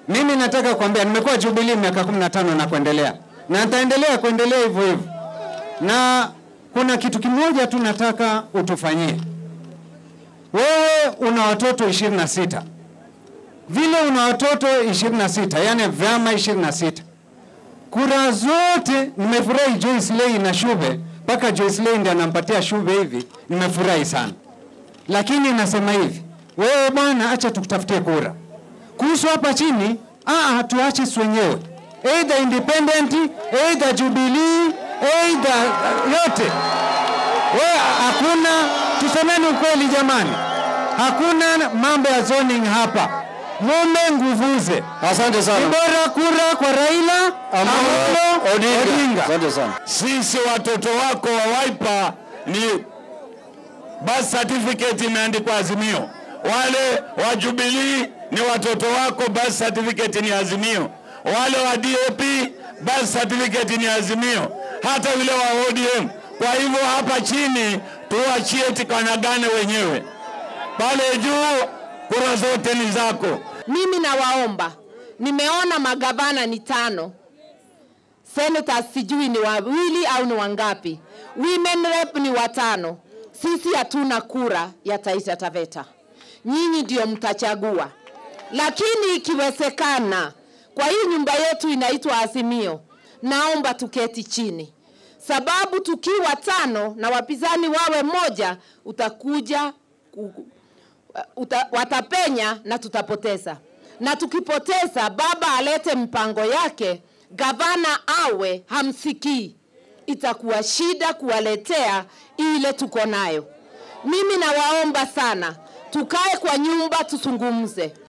Mimi nataka kuambia, nimekuwa Jubilee miaka 15 na kuendelea, na nitaendelea kuendelea hivyo hivyo, na kuna kitu kimoja tu nataka utufanyie. Wewe una watoto 26 vile una watoto 26 yani vyama 26 kura zote. Nimefurahi Joyce Lei na Shube, mpaka Joyce Lei ndiye anampatia Shube hivi, nimefurahi sana, lakini nasema hivi, wewe bwana, acha tukutafutie kura kuhusu hapa chini. Ah, tuache si wenyewe, either independent, either Jubilee, either yote. Wewe hakuna, tusemeni ukweli jamani, hakuna mambo ya zoning hapa, mume nguvuze. Asante Ni sana. bora kura kwa Raila Amolo Odinga. Asante sana. Sisi watoto wako wa Wiper ni birth certificate imeandikwa Azimio. Wale wa Jubilee ni watoto wako, birth certificate ni Azimio. Wale wa DAP birth certificate ni Azimio, hata yule wa ODM. Kwa hivyo hapa chini tuachie tikanyagane wenyewe, pale juu kura zote ni zako. Mimi nawaomba, nimeona magavana ni tano, senators sijui ni wawili au ni wangapi, women rep ni watano. Sisi hatuna kura ya Taita Taveta, nyinyi ndio mtachagua, lakini ikiwezekana, kwa hii nyumba yetu inaitwa Azimio, naomba tuketi chini, sababu tukiwa tano na wapinzani wawe moja, utakuja ku- uta, watapenya na tutapoteza. Na tukipoteza, baba alete mpango yake, gavana awe hamsikii, itakuwa shida kuwaletea ile tuko nayo. Mimi nawaomba sana, tukae kwa nyumba tuzungumze.